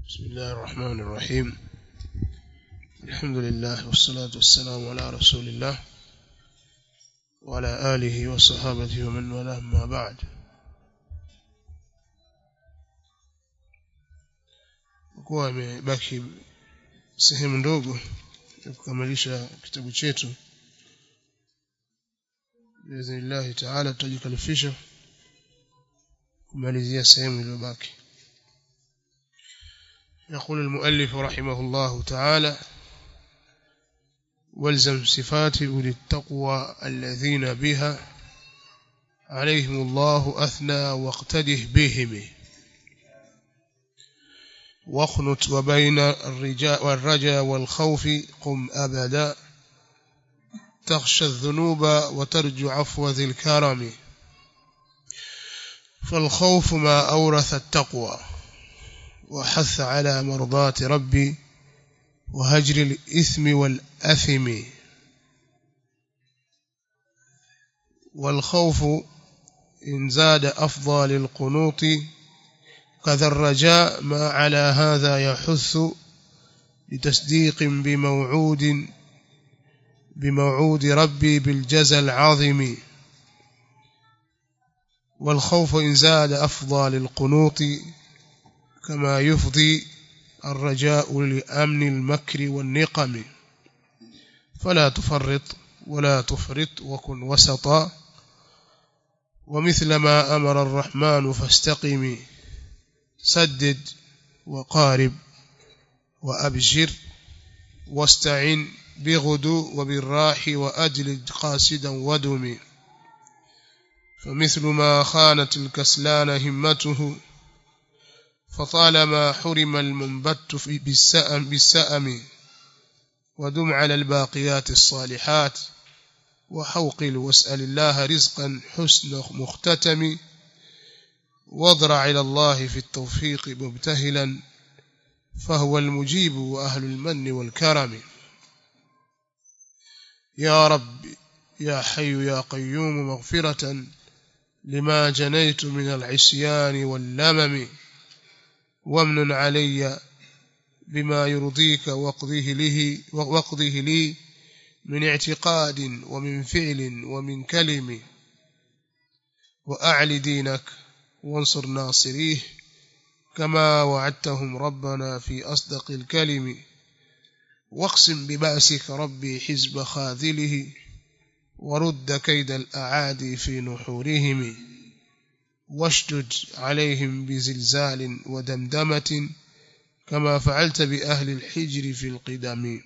بسم الله الرحمن الرحيم الحمد لله والصلاة والسلام على رسول الله وعلى آله وصحابته ومن والاه ما بعد kuwa imebaki sehemu ndogo ya kukamilisha kitabu chetu biidhnillahi taala tutajikalifisha kumalizia sehemu iliyobaki يقول المؤلف رحمه الله تعالى والزم صفات أولي التقوى الذين بها عليهم الله أثنى واقتده بهم واخنت وبين الرجاء والرجا والخوف قم أبدا تخشى الذنوب وترجو عفو ذي الكرم فالخوف ما أورث التقوى وحث على مرضاة ربي وهجر الإثم والأثم والخوف إن زاد أفضل القنوط كذا الرجاء ما على هذا يحث لتصديق بموعود بموعود ربي بالجزى العظيم والخوف إن زاد أفضل القنوط كما يفضي الرجاء لأمن المكر والنقم فلا تفرط ولا تفرط وكن وسطا ومثل ما أمر الرحمن فاستقم سدد وقارب وأبشر واستعن بغدو وبالراح وأجلد قاسدا ودم فمثل ما خانت الكسلان همته فطالما حرم المنبت بالسأم, بالسأم ودم على الباقيات الصالحات وحوقل واسأل الله رزقا حسن مختتم واضرع إلى الله في التوفيق مبتهلا فهو المجيب وأهل المن والكرم يا رب يا حي يا قيوم مغفرة لما جنيت من العصيان واللمم وامن علي بما يرضيك واقضيه لي واقضيه لي من اعتقاد ومن فعل ومن كلم وأعل دينك وانصر ناصريه كما وعدتهم ربنا في أصدق الكلم واقسم ببأسك ربي حزب خاذله ورد كيد الأعادي في نحورهم واشدد عليهم بزلزال ودمدمة كما فعلت بأهل الحجر في القدم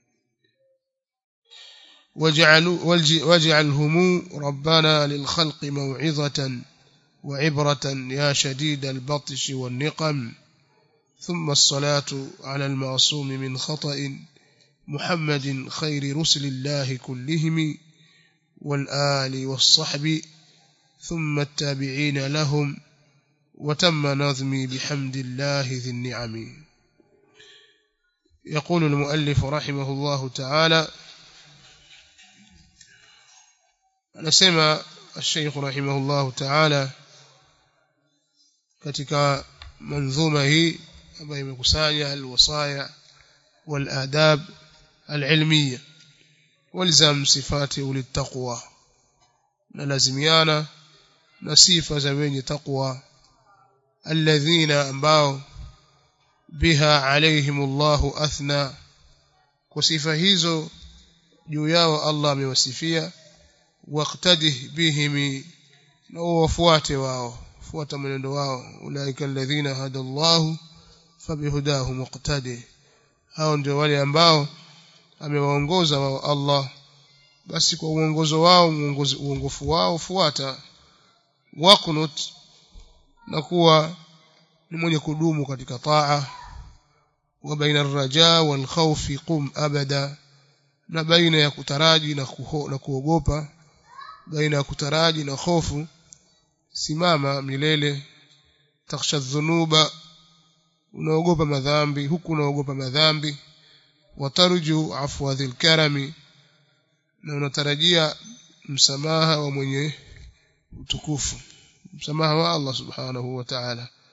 واجعلهم ربنا للخلق موعظة وعبرة يا شديد البطش والنقم ثم الصلاة على المعصوم من خطأ محمد خير رسل الله كلهم والآل والصحب ثم التابعين لهم وتم نظمي بحمد الله ذي النعم يقول المؤلف رحمه الله تعالى anasema الشيخ رحمه الله تعالى katika manzuma hii ambayo imekusanya alwasaya waladab alilmiya walzam sifati ulitaqwa na lazimiana na sifa za wenye taqwa alladhina ambao biha alaihimullahu athna kwa sifa hizo juu yao Allah amewasifia waqtadih bihim na wafuate wao fuata mwenendo wao ulaika alladhina hadallahu fabihudahu muqtadi hao ndio wale ambao amewaongoza wao Allah basi kwa uongozo wao uongofu wao fuata waqnut na kuwa ni mwenye kudumu katika taa wa baina ar-raja wal khawfi qum abada na baina ya kutaraji na, kuho, na kuogopa baina ya kutaraji na hofu simama milele taksha dhunuba unaogopa madhambi huku unaogopa madhambi watarju afwa dhil karami na unatarajia msamaha wa mwenye utukufu msamaha wa Allah subhanahu wa ta'ala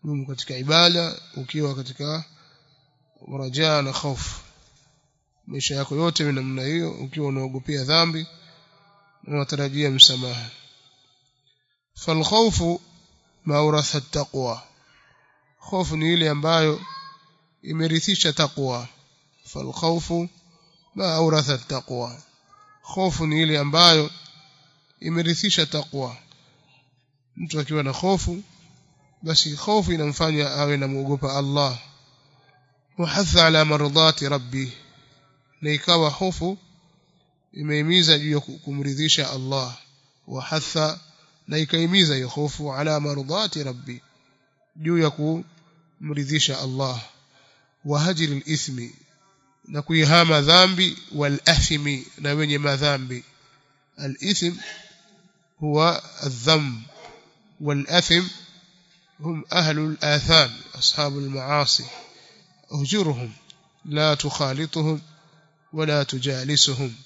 dumu katika ibada ukiwa katika rajaa na hofu maisha yako yote ni namna hiyo ukiwa unaogopea dhambi na unatarajia msamaha falkhawfu mauratha taqwa hofu ni ile ambayo imerithisha taqwa falkhawfu mauratha taqwa hofu ni ile ambayo imerithisha taqwa mtu akiwa na hofu basi hofu inamfanya awe na muogopa Allah wahatha ala mardati rabbi na ikawa hofu imehimiza juu ya kumridhisha Allah wahatha na ikaimiza hiyo hofu ala mardati rabbi juu ya kumridhisha Allah wa hajri al-ithmi na kuihama dhambi wal athmi na wenye madhambi al-ithm huwa adh-dhanb wal athim هم أهل الآثام أصحاب المعاصي أهجرهم لا تخالطهم ولا تجالسهم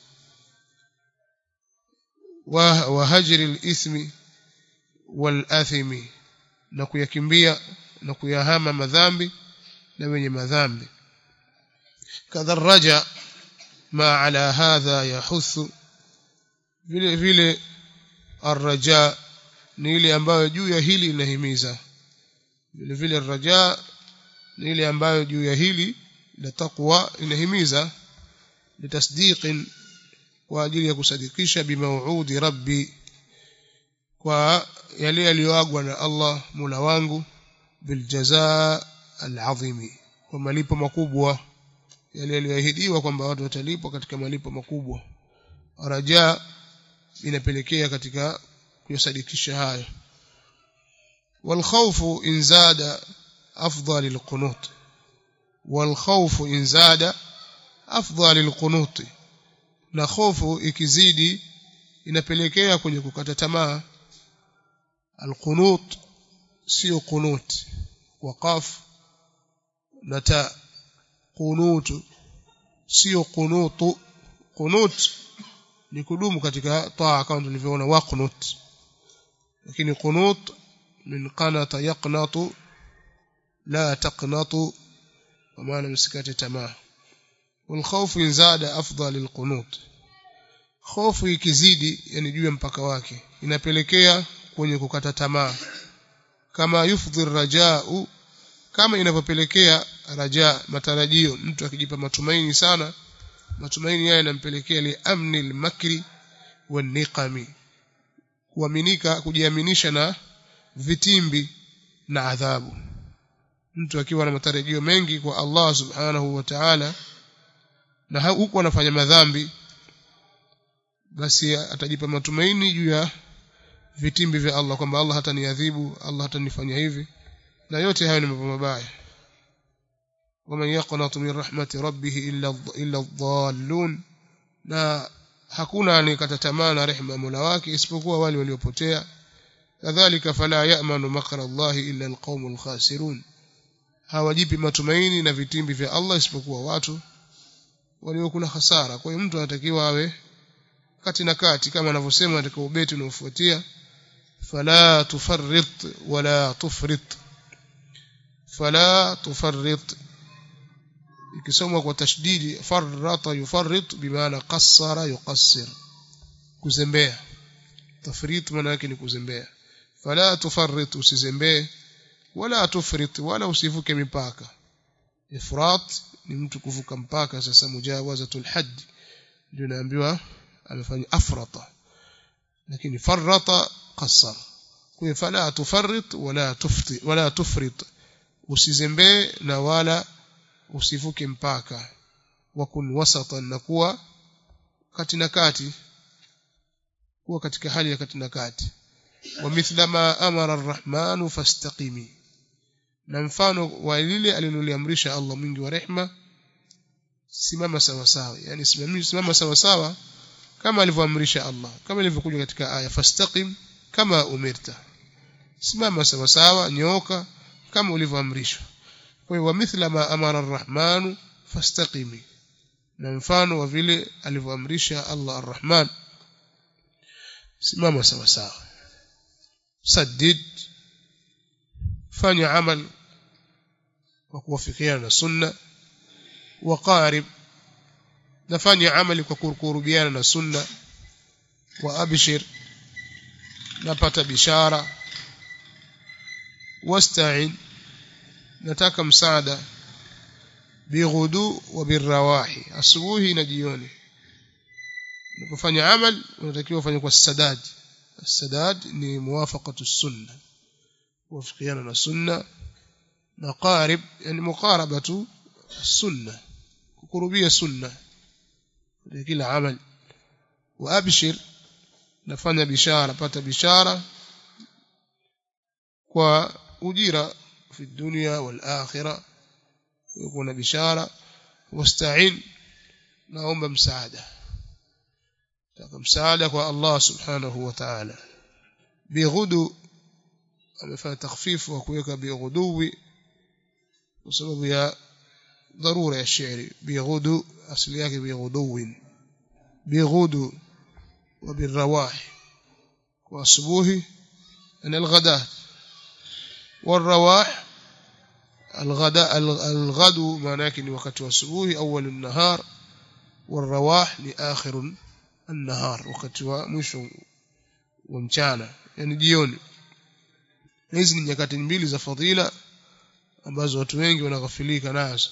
وهجر الإثم والآثم نكيكمبيا نكيهام مذامبي نبني مذامبي كذا الرجاء ما على هذا يحث vile vile arraja ni ile ambayo juu ya hili inahimiza vile vile raja ni ile ambayo juu ya hili la taqwa inahimiza litasdiqin kwa ajili ya kusadikisha bimauudi rabbi kwa yale yaliyoagwa na Allah mula wangu biljazaa alazimi kwa malipo makubwa yale yaliyoahidiwa kwamba watu watalipwa katika malipo makubwa raja inapelekea katika kuyasadikisha hayo والخوف إن زاد أفضل القنوط والخوف إن زاد أفضل القنوط na hofu ikizidi inapelekea kwenye kukata tamaa alqunut sio qunut waqaf na ta qunut sio qunutu qunut ni kudumu katika taa kama tulivyoona waqnut lakini qunut من قنط يقنط لا تقنط ومعنى مسكات تمام والخوف إن زاد أفضل القنوط خوف ikizidi yani juu ya mpaka wake inapelekea kwenye kukata tamaa kama yufdhi rajau kama inavyopelekea raja matarajio mtu akijipa matumaini sana matumaini haya yanampelekea li amni al-makri wan-niqami kuaminika kujiaminisha na vitimbi na adhabu mtu akiwa na matarajio mengi kwa Allah subhanahu wa ta'ala na huku anafanya madhambi basi atajipa matumaini juu ya vitimbi vya Allah kwamba Allah hataniadhibu Allah hatanifanya hivi na yote hayo ni mambo mabaya waman yaqnatu min rahmati rabbih illa illa dhallun na hakuna anayekata tamaa na rehema ya Mola wake isipokuwa wale waliopotea kadhalika fala ya'manu makra Allah illa alqaumul khasirun hawajipi matumaini na vitimbi vya Allah isipokuwa watu waliokula hasara kwa hiyo mtu anatakiwa awe kati na kati kama anavyosema katika ubeti unaofuatia fala tufarrit wala tufrit fala tufarrit ikisomwa kwa tashdidi farrata yufarrit bimaana qassara yuqassir kuzembea tafrit maana yake ni kuzembea fala tufarrit usizembee wala tufrit wala usivuke mipaka ifrat ni mtu kuvuka mpaka sasa mujawazatul hadd ndio naambiwa amefanya afrata lakini farrata qassar kwa fala tufarrit wala tufti wala tufrit usizembee na wala usivuke mpaka wakun wasatan na kuwa kati na kati kuwa katika hali ya kati na kati wa mithla ma amara arrahmanu fastaqimi na mfano wa lile aliloliamrisha Allah mwingi wa rehma simama sawa sawa yani simama sawa sawa kama alivyoamrisha Allah kama ilivyokuja katika aya fastaqim kama umirta simama sawa sawa nyoka kama ulivyoamrishwa kwa hiyo mithla ma amara arrahmanu fastaqimi na mfano wa vile alivyoamrisha Allah arrahman simama sawa sawa saddid fanya amal kwa kuwafikiana na sunna waqarib nafanya amali kwa kurubiana na sunna wa abshir napata bishara wasta'in nataka msaada bighudu wa birrawahi asubuhi na jioni unapofanya amal unatakiwa ufanye kwa sadad السداد ni muwafaqatu sunna kuwafikiana na sunna na qarib yani muqarabatu sunna kukurubia sunna kila amal wa abshir nafanya bishara pata bishara kwa ujira fi dunya wal akhirah kuna bishara wasta'in naomba msaada taka msaada kwa Allah subhanahu wa ta'ala bighudu amefanya takhfifu wa kuweka bighuduwi kwa sababu ya dharura ya shairi bighudu asili yake bighuduwin bighudu wa birrawah kwa asubuhi na alghada والرواح الغداء الغدو معناه ni wakati wa asubuhi awwal an-nahar والرواح ni akhir النهار wakati wa mwisho wa mchana yani jioni hizi ni nyakati mbili za fadhila ambazo watu wengi wanaghafilika nazo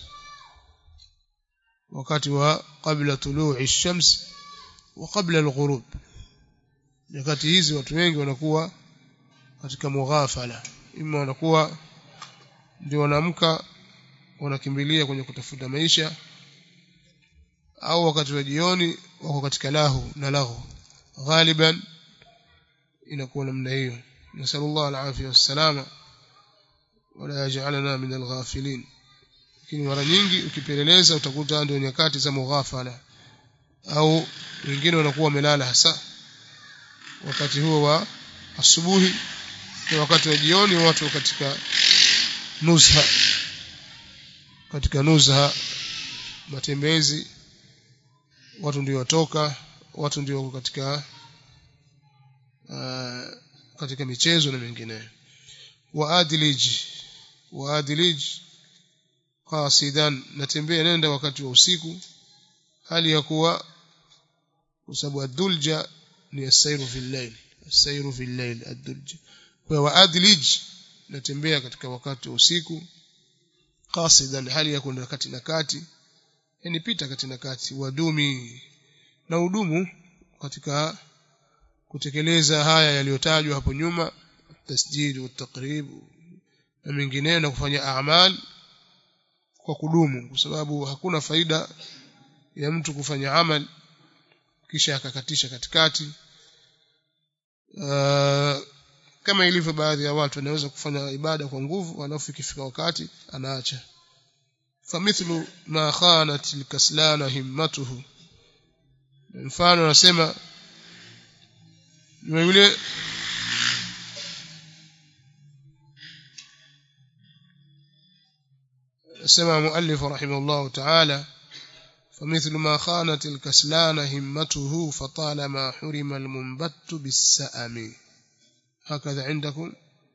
wakati wa kabla tulu'i ash-shams wa kabla al-ghurub nyakati hizi watu wengi wanakuwa katika mughafala ima wanakuwa ndio wanaamka wanakimbilia kwenye kutafuta maisha au wakati wa jioni wako katika lahu na lahu ghaliban inakuwa namna hiyo nasallallahu alafia wassalama wala yaj'alana min alghafilin lakini mara nyingi ukipeleleza utakuta ndio nyakati za mughafala au wengine wanakuwa wamelala hasa wakati huo wa asubuhi na wakati wa jioni watu katika nuzha katika nuzha matembezi watu ndio watoka watu ndio wako katika uh, katika michezo na mengineyo waadilij waadilij qasidan natembea nenda wakati wa usiku hali ya kuwa kwa sababu adulja ni asairu fil layl asairu fil layl adulja kwa waadilij natembea katika wakati wa usiku qasidan hali ya kwenda kati na kati yani pita kati na kati wadumi na udumu katika kutekeleza haya yaliyotajwa hapo nyuma tasjid wa taqrib na mengineyo na kufanya a'mal kwa kudumu kwa sababu hakuna faida ya mtu kufanya amal kisha akakatisha katikati uh, kama ilivyo baadhi ya watu wanaweza kufanya ibada kwa nguvu alafu ikifika wakati anaacha famithlu ma khanat alkaslana himmatuhu mfano anasema ni yule سمع مؤلف رحمه الله تعالى فمثل ما خانت الكسلان همته فطالما حرم المنبت بالسأم هكذا عندكم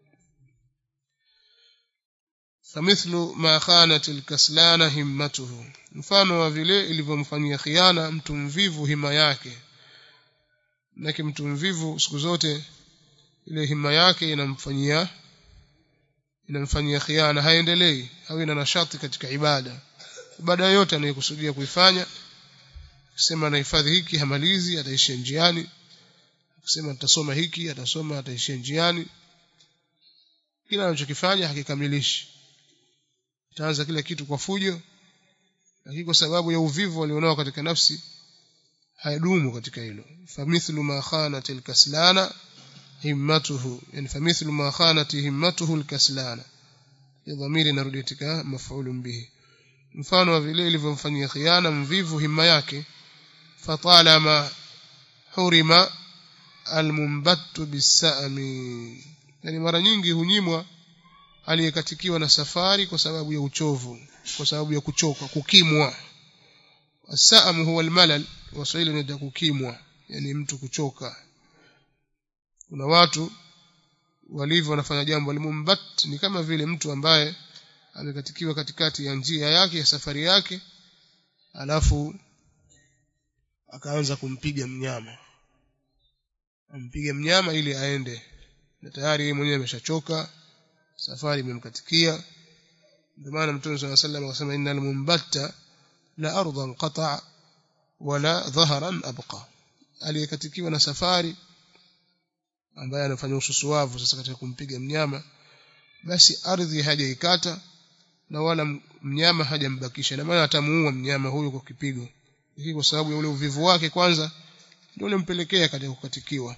فمثل ما خانت الكسلان همته mfano wa vile ilivyomfanyia khiana mtu mvivu hima yake nake mtu mvivu siku zote ile hima yake inamfanyia inamfanyia khiana haendelei au ina nashati katika ibada ibada yote anayokusudia kuifanya kusema anahifadhi hiki hamalizi ataishia njiani kusema nitasoma hiki atasoma ataishia njiani kila anachokifanya hakikamilishi ataanza kila kitu kwa fujo lakini kwa sababu ya uvivu alionao katika nafsi hayadumu katika hilo famithlu ma khanat alkaslana himmatuhu yani famithlu ma khanat himmatuhu alkaslana ya dhamiri inarudi katika maf'ulun bihi mfano wa vile ilivyomfanyia khiana mvivu himma yake fatalama hurima almumbattu bisami yani mara nyingi hunyimwa aliyekatikiwa na safari kwa sababu ya uchovu kwa sababu ya kuchoka kukimwa asam huwa almalal waswahili ni kukimwa yani mtu kuchoka kuna watu walivyo wanafanya jambo alimumbat ni kama vile mtu ambaye amekatikiwa katikati ya njia yake ya safari yake alafu akaanza kumpiga mnyama ampiga mnyama ili aende na tayari yeye mwenyewe ameshachoka safari imemkatikia ndio maana mtume صلى الله عليه وسلم akasema innal mumbatta la ardan qata wala dhaharan abqa aliyekatikiwa na safari ambaye anafanya ususuavu sasa katika kumpiga mnyama basi ardhi hajaikata na wala mnyama hajambakisha na maana atamuua mnyama huyo kwa kipigo hii kwa sababu ya ule uvivu wake kwanza ndio ulimpelekea katika kukatikiwa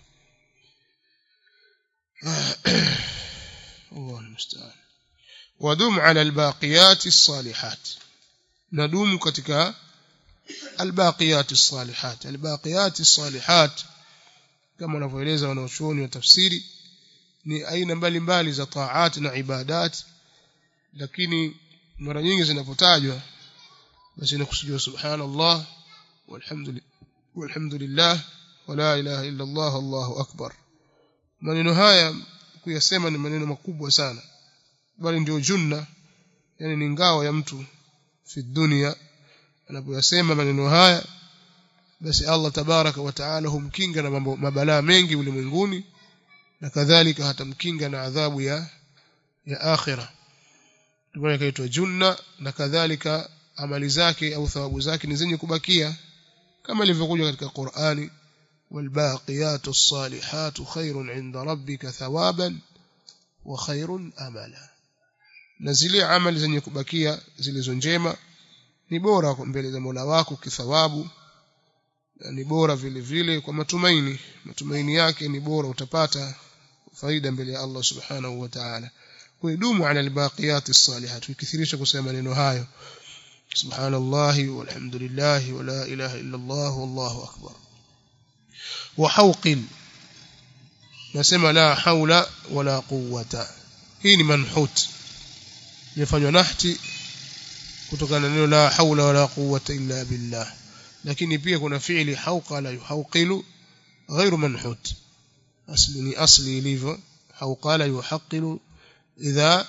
الله المستعان ودم على الباقيات الصالحات ندوم katika الباقيات الصالحات الباقيات الصالحات kama wanavyoeleza wanaochuoni wa tafsiri ni aina mbalimbali za taat na ibadat lakini mara nyingi zinapotajwa basi inakusudiwa subhanallah walhamdulillah walhamdulillah wala ilaha illa allah allahu akbar maneno haya kuyasema ni maneno makubwa sana bali ndio junna yani ni ngao ya mtu fi dunia anapoyasema maneno haya basi Allah tabaraka wa taala humkinga na mambo mabalaa mengi ulimwenguni na kadhalika hatamkinga na adhabu ya ya akhira ndio kaitwa junna na kadhalika amali zake au thawabu zake ni zenye kubakia kama ilivyokuja katika Qur'ani والباقيات الصالحات خير عند ربك ثوابا وخير املا na zile amali zenye kubakia zilizo njema ni bora mbele za Mola wako kithawabu na ni bora vile vile kwa matumaini matumaini yake ni bora utapata faida mbele ya Allah subhanahu wa ta'ala kuidumu ala albaqiyat as-salihat ukithirisha kusema maneno hayo subhanallahi walhamdulillahi wala ilaha illa Allah wallahu akbar وحوق nasema la haula wala quwwata hii ni manhut imefanywa nahti kutokana na neno la haula wala quwwata illa billah lakini pia kuna fi'li hauqa la yuhawqilu ghairu manhut asli ni asli ilivyo hauqa la yuhaqqilu idha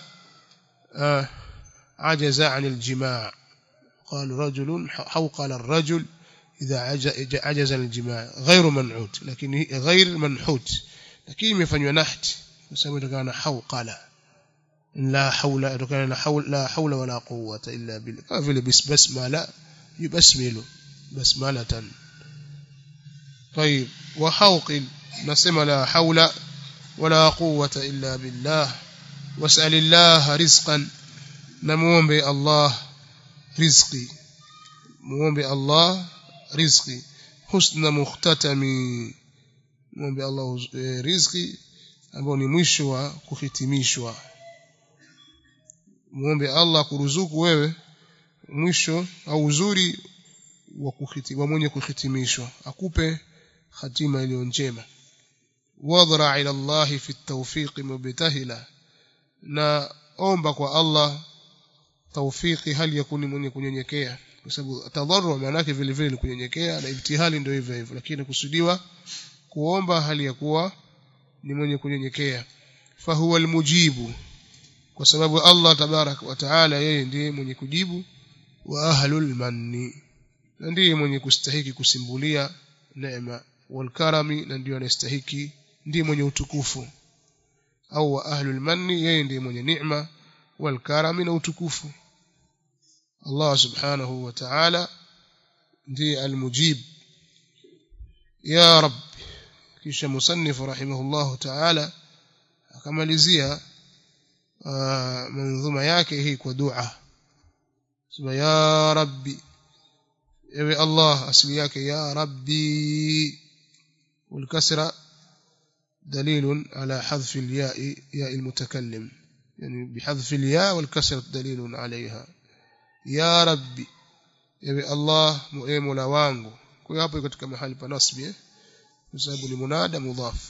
ajaza 'an al-jima' قال رجل حوقل الرجل إذا عجز الجماع غير منعوت لكن غير منحوت لكن يمفanywa نحت بسبب كان حوقل لا حول كان حول لا حول ولا قوة إلا بالله كافل بس بسملة يبسمل بسملة طيب وحوقل نسمى لا حول ولا قوة إلا بالله واسأل الله رزقا نموم الله رزقي muombe Allah riziki husna mukhtatami muombe Allah e, riziki ambao ni mwisho wa kuhitimishwa muombe Allah kuruzuku wewe mwisho au uzuri wa kuhitimwa mwenye kuhitimishwa akupe hatima iliyo njema wadhra ila Allah fi at-tawfiq mubtahila na omba kwa Allah tawfiki hali ya kuni mwenye kunyenyekea kwa sababu tadharru maana yake vile vile ni kunyenyekea na ibtihali ndio hivyo hivyo lakini kusudiwa kuomba hali ya kuwa ni mwenye kunyenyekea fahuwa almujibu kwa sababu Allah tabarak wa taala yeye ndiye mwenye kujibu wa ahlul manni na ndiye mwenye kustahiki kusimbulia neema wal karami na ndiye anastahiki ndiye mwenye utukufu au wa ahlul manni yeye ndiye mwenye neema wal karami na utukufu Allah subhanahu wa ta'ala ndiye almujib ya rab kisha musannif rahimahullah ta'ala akamalizia manzuma yake hii kwa dua sema ya rabbi ewe Allah asili yake ya rabbi والكسرة دليل على حذف الياء ياء المتكلم يعني بحذف الياء والكسرة دليل عليها ya rabbi ewe allah ewe mola wangu kwa hapo katika mahali pa nasbi eh kwa sababu ni munada mudhaf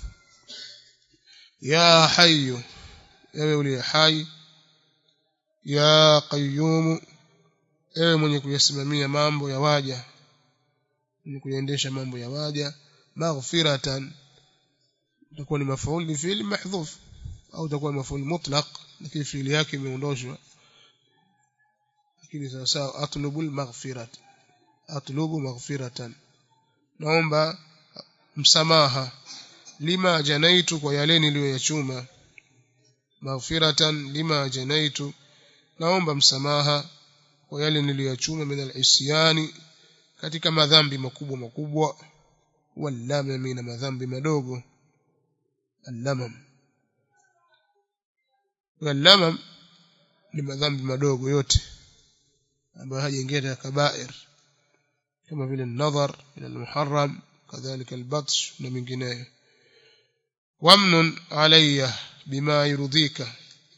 ya hayyu ewe uliye hai ya qayyum ewe mwenye kuyasimamia mambo ya waja mwenye kuendesha mambo ya waja maghfiratan itakuwa ni mafauli fi'li mahdhuf au itakuwa mafuli mutlaq lakini fiili yake imeondoshwa lakini sawa sawa atlubu maghfirat atlubu maghfiratan naomba msamaha lima janaitu kwa yale niliyoyachuma maghfiratan lima janaitu naomba msamaha kwa yale niliyoyachuma min al-isyani katika madhambi makubwa makubwa wallamami na madhambi madogo allamam wallamam ni madhambi madogo yote ambayo hajaingia katika kabair kama vile nadhar ila almuharram kadhalika albatsh na mengineyo wamnun alayya bima yurdhika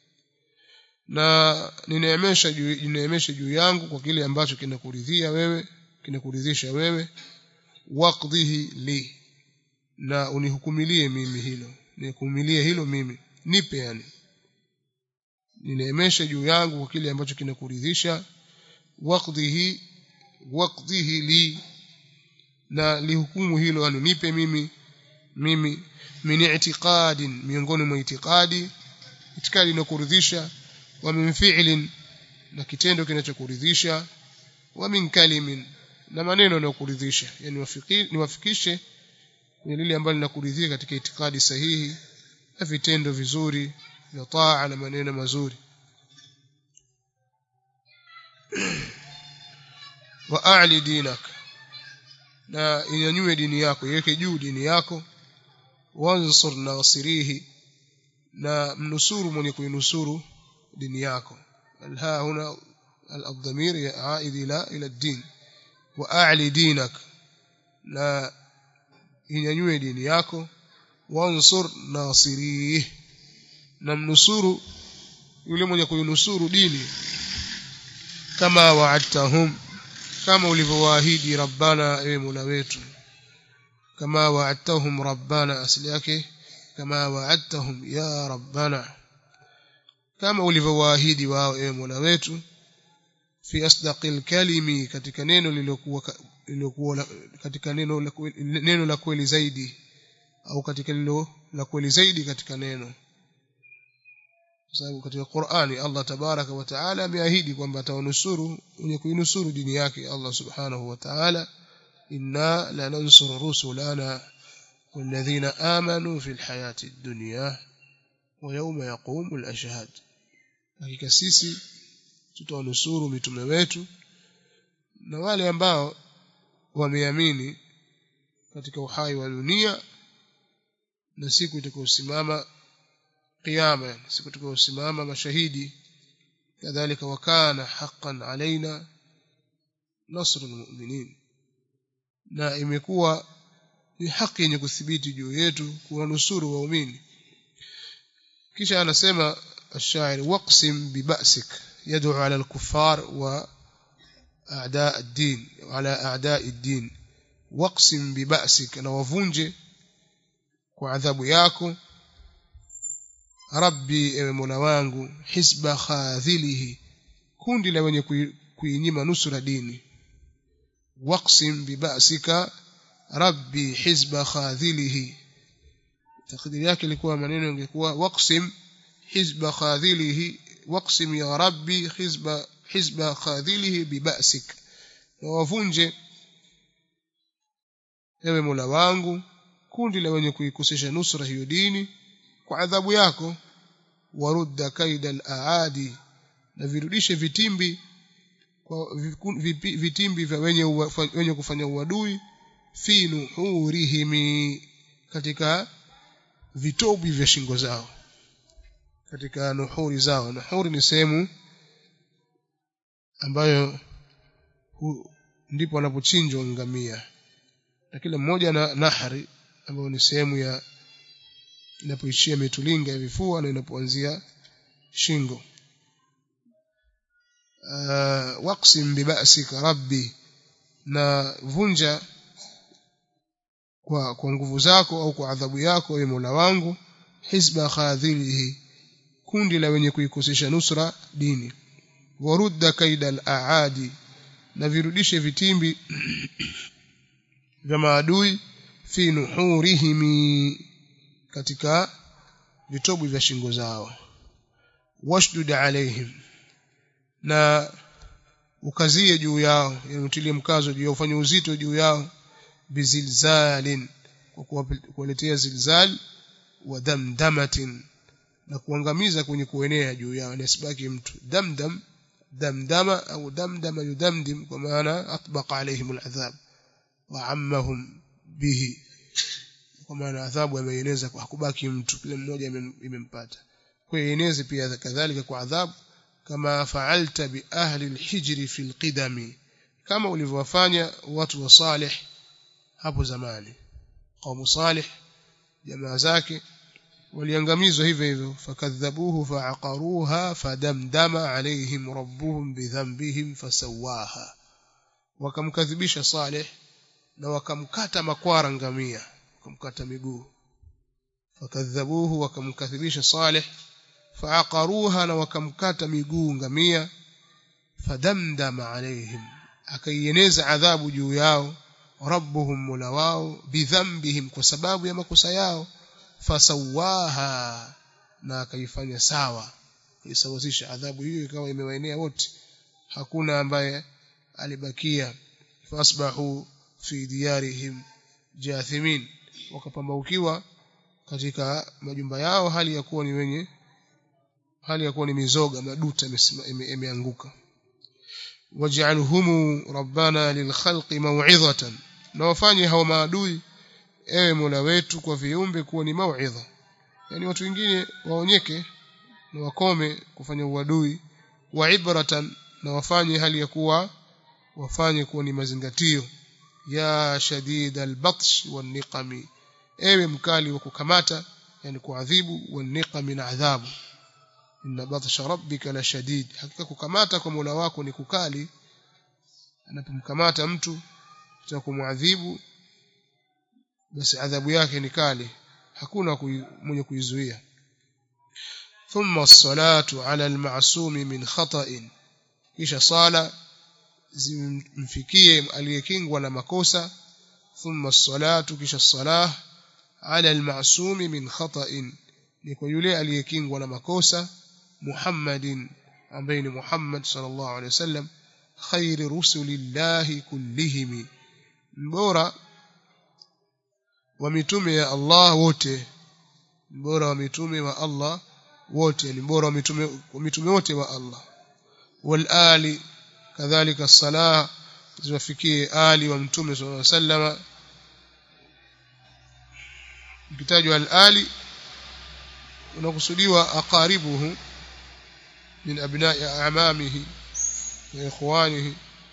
na nineemesha juu nineemesha juu yangu kwa kile ambacho kinakuridhia wewe kinakuridhisha wewe waqdhihi li na unihukumilie mimi hilo nihukumilie hilo mimi nipe yani nineemesha juu yangu kwa kile ambacho kinakuridhisha waqdhihi waqdhihi li na lihukumu hilo yani nipe mimi mimi min i'tiqadin miongoni mwa itikadi itikadi inakuridhisha wa min fi'lin na kitendo kinachokuridhisha wa min kalimin na maneno yanayokuridhisha yani niwafikishe kwenye lile ambalo linakuridhia katika itikadi sahihi na vitendo vizuri vya taa na maneno mazuri wa a'li dinak na inyanyue dini yako iweke juu dini yako wansur nasirihi na mnusuru mwenye kuinusuru dini yako alha huna الضمير عائد الى الى الدين واعلي دينك لا inyanyue dini yako wansur nasirih na mnusuru yule mwenye kuinusuru dini kama wa'adtahum kama ulivyowaahidi rabbana ewe mola wetu kama wa'adtahum rabbana asili yake kama wa'adtahum ya rabbana kama ulivyowaahidi wao ewe mola wetu fi asdaqil kalimi katika neno lililokuwa lililokuwa katika neno la neno la kweli zaidi au katika lilo la kweli zaidi katika neno sababu katika Qur'ani Allah tabaraka wa taala ameahidi kwamba atawanusuru wenye kuinusuru dini yake Allah subhanahu wa ta'ala inna lanansuru rusulana والذين آمنوا في الحياة الدنيا ويوم يقوم الأشهاد hakika sisi tutawanusuru mitume wetu na wale ambao wameamini katika uhai wa dunia na siku itakayosimama kiyama siku itakayosimama mashahidi kadhalika wakana haqqan alaina nasrul mu'minin na imekuwa ni haki yenye kuthibiti juu yetu kuwanusuru waumini kisha anasema الشاعر واقسم ببأسك يدعو على الكفار وأعداء الدين وعلى أعداء الدين واقسم ببأسك na wavunje kwa adhabu yako rabbi ewe mola wangu hisba khadhilihi kundi la wenye kuinyima nusura dini waqsim bibasika rabbi hisba khadhilihi takdiri yake ilikuwa maneno ingekuwa waqsim حزب خاذله واقسم يا ربي حزب حزب خاذله ببأسك ووavunje ewe Mola wangu kundi la wenye kuikosesha nusra hiyo dini kwa adhabu yako warudda kaida al-aadi na virudishe vitimbi kwa vitimbi vya wenye wenye kufanya uadui fi nuhurihimi katika vitobi vya shingo zao katika nuhuri zao nuhuri ni sehemu ambayo hu, ndipo wanapochinjwa ngamia na kila mmoja na nahari ambayo ni sehemu ya inapoishia mitulinga ya vifua na inapoanzia shingo uh, waqsim bibasika rabbi na vunja kwa kwa nguvu zako au kwa adhabu yako ewe Mola wangu hisba khadhilihi kundi la wenye kuikosesha nusra dini warudda kaida al-aadi na virudishe vitimbi vya maadui fi nuhurihimi katika vitobu vya shingo zao washdud alaihim na ukazie juu yao yani utilie mkazo juu yao ufanye uzito juu yao bizilzalin kwa kuwaletea zilzal wa damdamatin na kuangamiza kwenye kuenea juu yao nasibaki mtu damdam damdama au damdama yudamdim kwa maana atbaqa alaihim aladhab wa ammahum bihi kwa maana adhabu ameieneza kwa hakubaki mtu kila mmoja imempata kwa hiyo eneze pia kadhalika kwa adhabu kama fa'alta bi ahli alhijri fi alqidami kama ulivyowafanya watu wa salih hapo zamani qaumu salih jamaa zake waliangamizwa hivyo hivyo fakadhabuhu fa'aqaruha fadamdama alaihim rabbuhum bidhanbihim fasawaha wakamkadhibisha salih na wakamkata makwara ngamia wakamkata miguu fakadhabuhu wakamkadhibisha salih faaqaruha na wakamkata miguu ngamia fadamdama alaihim akaieneza adhabu juu yao rabbuhum mola wao bidhambihim kwa sababu ya makosa yao fasawaha na akaifanya sawa isawazisha adhabu hiyo ikawa imewaenea wote hakuna ambaye alibakia fasbahu fi diyarihim jathimin wakapambaukiwa katika majumba yao hali ya kuwa ni wenye hali ya kuwa ni mizoga maduta imeanguka waj'alhum rabbana lilkhalqi maw'izatan na wafanye hao maadui ewe Mola wetu kwa viumbe kuwa ni mauidha yani watu wengine waonyeke na wakome kufanya uadui wa ibratan na wafanye hali ya kuwa wafanye kuwa ni mazingatio ya shadid albatsh wan niqami ewe mkali wa kukamata yani kuadhibu wan niqami na adhabu inna batsha rabbika la shadid hakika kukamata kwa Mola wako ni kukali anapomkamata mtu cha kumuadhibu basi adhabu yake ni kali hakuna kui, mwenye kuizuia thumma as-salatu ala al-ma'sum min khata'in kisha sala zimfikie aliyekingwa na makosa thumma as-salatu kisha salah ala al-ma'sum min khata'in ni kwa yule aliyekingwa na makosa Muhammadin ambaye ni Muhammad sallallahu alaihi wasallam khairi rusulillahi kullihim mbora wa mitume ya Allah wote mbora wa mitume wa Allah wote ni bora wa mitume wa mitume wote wa Allah wal ali kadhalika salah ziwafikie ali wa mtume sallallahu alaihi wasallam kitajwa al ali unakusudiwa aqaribuhu min abna'i a'mamihi wa ikhwanihi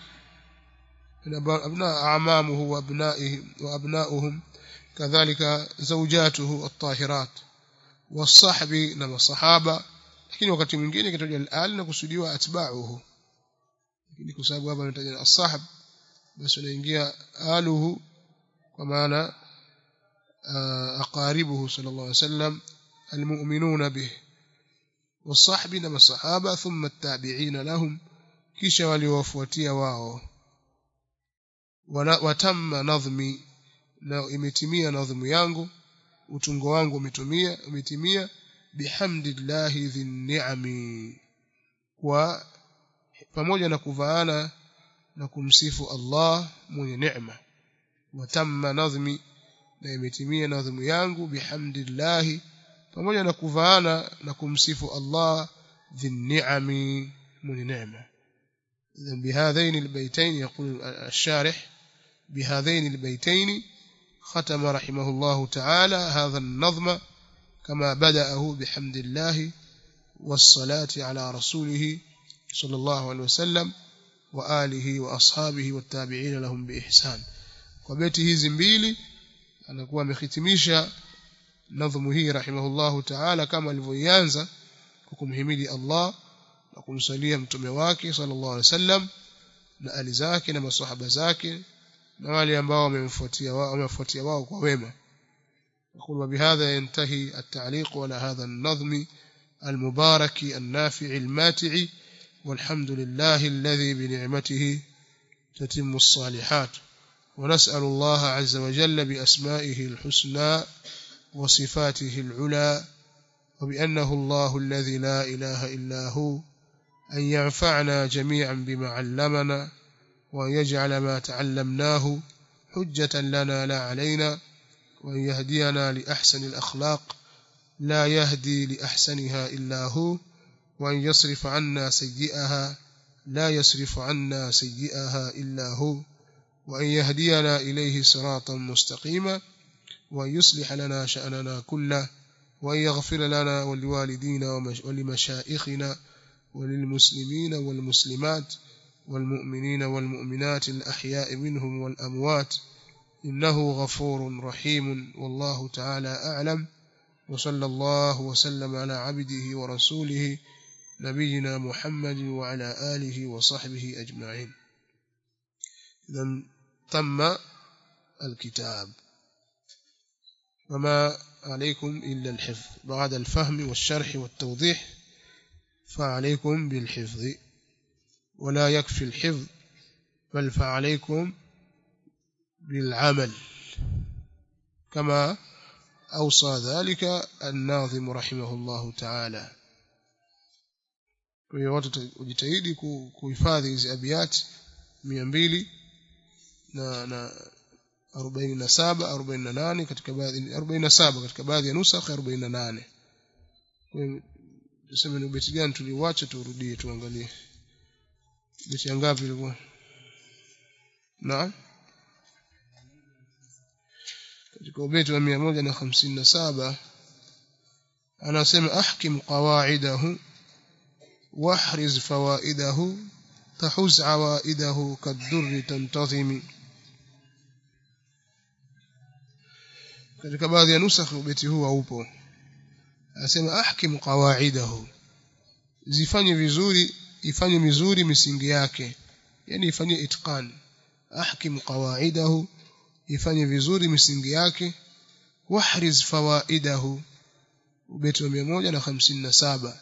أبناء أعمامه وأبنائه وأبناؤهم كذلك زوجاته الطاهرات والصحب نما الصحابة lakini wakati mwingine kitaja al-al na kusudiwa atba'uhu lakini kwa sababu hapa anataja as-sahab basi unaingia aluhu kwa maana aqaribuhu sallallahu alayhi wasallam almu'minuna bih was-sahbi na masahaba thumma at-tabi'ina lahum kisha waliowafuatia wao watamma nadhmi na imetimia nadhmu yangu utungo wangu umetumia umetimia bihamdillahi dhinni'ami kwa pamoja na kuvaana na kumsifu Allah mwenye neema watamma nadhmi na imetimia nadhmu yangu bihamdillahi pamoja na kuvaana na kumsifu Allah dhinni'ami mwenye neema بهذين البيتين يقول الشارح بهذين البيتين ختم رحمه الله تعالى هذا النظم كما بدأه بحمد الله والصلاة على رسوله صلى الله عليه وسلم وآله وأصحابه والتابعين لهم بإحسان وبيته hizi mbili anakuwa amehitimisha nadhmu hii rahimahullahu ta'ala kama alivyoianza kwa kumhimidi Allah na kumsalia mtume wake sallallahu alaihi wasallam na ali zake na maswahaba zake na wale ambao wamemfuatia wao wamefuatia wao kwa wema نقول وبهذا ينتهي التعليق على هذا النظم المبارك النافع الماتع والحمد لله الذي بنعمته تتم الصالحات ونسأل الله عز وجل بأسمائه الحسنى وصفاته العلى وبأنه الله الذي لا إله إلا هو أن ينفعنا جميعا بما علمنا وأن يجعل ما تعلمناه حجة لنا لا علينا وأن يهدينا لأحسن الأخلاق لا يهدي لأحسنها إلا هو وأن يصرف عنا سيئها لا يصرف عنا سيئها إلا هو وأن يهدينا إليه صراطا مستقيما وأن يصلح لنا شأننا كله وأن يغفر لنا ولوالدينا ولمشائخنا وللمسلمين والمسلمات والمؤمنين والمؤمنات الأحياء منهم والأموات إنه غفور رحيم والله تعالى أعلم وصلى الله وسلم على عبده ورسوله نبينا محمد وعلى آله وصحبه أجمعين إذا تم الكتاب وما عليكم إلا الحفظ بعد الفهم والشرح والتوضيح فعليكم بالحفظ ولا يكفي الحفظ بل فعليكم بالعمل كما أوصى ذلك الناظم رحمه الله تعالى kwa hiyo watu ujitahidi kuhifadhi hizi abiyati mia mbili na na arobaini na saba arobaini na nane katika baadhi arobaini na saba katika baadhi ya nusakh arobaini na nane tuseme ni ubeti gani tuliuacha turudie tuangalie beti ngapi ilikuwa naam katika ubeti wa mia moja na hamsini na saba anasema ahkim qawaidahu واحرز فوائده تحز عوائده كالدر تنتظم katika baadhi ya nusakh ubeti huu haupo anasema ahkim qawaidahu zifanye vizuri ifanye vizuri misingi yake yani ifanye itqan ahkim qawaidahu ifanye vizuri misingi yake wahriz fawaidahu ubeti wa 157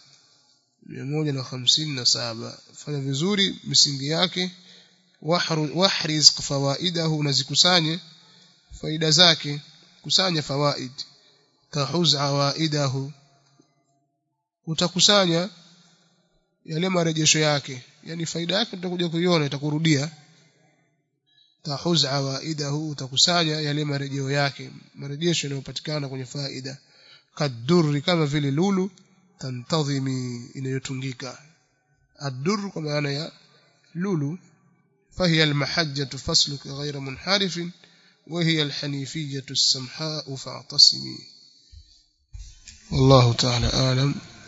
157 fanya vizuri misingi yake wahriz fawaidahu nazikusanye faida zake kusanya fawaid tahuz awaidahu utakusanya yale marejesho yake yani faida yake tutakuja kuiona itakurudia tahuz awaidahu utakusanya yale marejeo yake marejesho yanayopatikana kwenye faida kadurri kama vile lulu tantadhimi inayotungika ad-durr kwa maana ya lulu فهي المحجة فصلك غير منحرف وهي الحنيفية السمحاء فاعتصمي والله تعالى أعلم